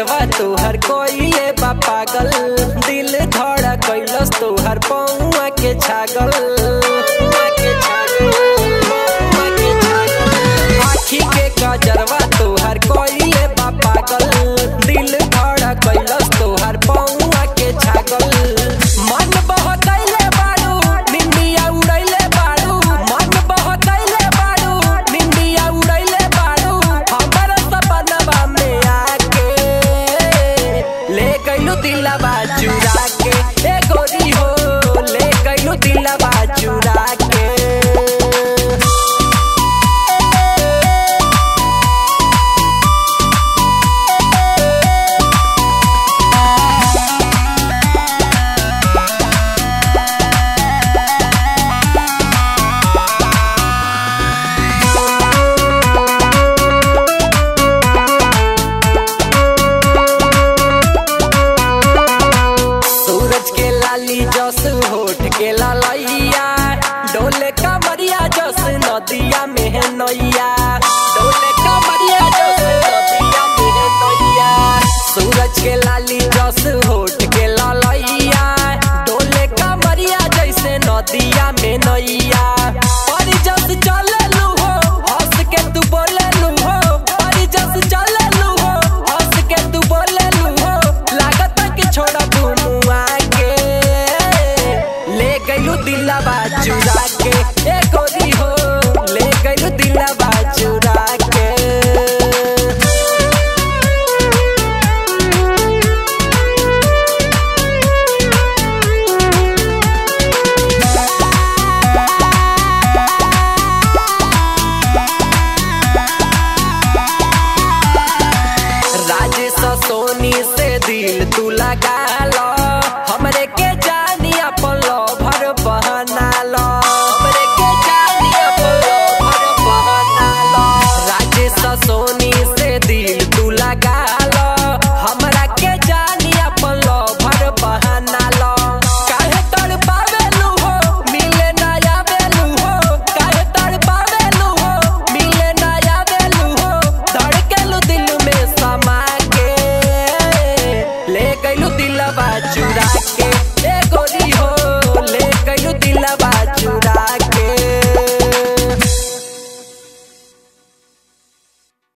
कजरवा तोहर कोइले बा पागल दिल धड़ा कैलस तोहर पौआ के छागल पौआ के छागल, पौआ के छागल। आँखी के कजरवा तोहर कोइले बा पागल दिल धड़ा कैलस तोहर पौआ के छागल मन बहतैले बारू निंदिया उड़ैले बारू मन बहतैले बारू निंदिया उड़ैले बारू हमर सपनवा में आके ले गइलू दिलवा चुरा के ए गोरी हो ले गइलू दिलवा चुरा के सूरज के लाली जस होठ के ललैया डोले कमरिया जस नदिया में है नैया डोले कमरिया जस नदिया में है नैया सूरज के लाली जस होठ के ललैया डोले कमरिया जैसे नदिया में नैया और जस चले लू हो हंस के तू बोले लू हो और जस चले लू हो हंस के तू बोले लू हो लागत कि छोड़ा मुआ के ले गइलू दिलवा चुरा के एको